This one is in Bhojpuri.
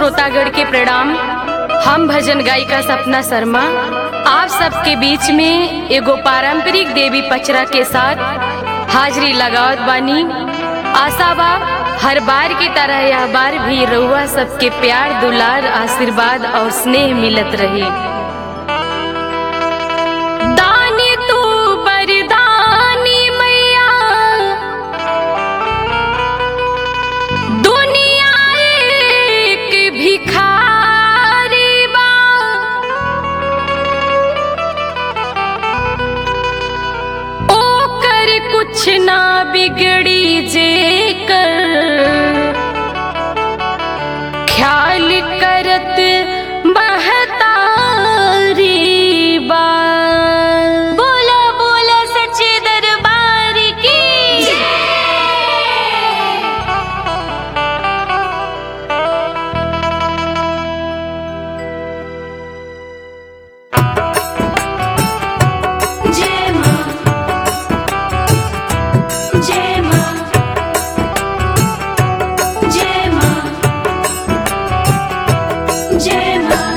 श्रोतागण के प्रणाम हम भजन गायिका सपना शर्मा आप सबके बीच में एगो पारंपरिक देवी पचरा के साथ हाजिरी लगावत बानी आशा बा हर बार की तरह यह बार भी रउआ सबके प्यार दुलार आशीर्वाद और स्नेह मिलत रहे दानी तू बरदानी मैया दुनिया एक भिखारी बा ओकर कुछ ना बिगड़ी जे कर ख्याल करत महतारी बा बोला बोला सच्चे दरबार की जय मां जय मां जय मां जय मां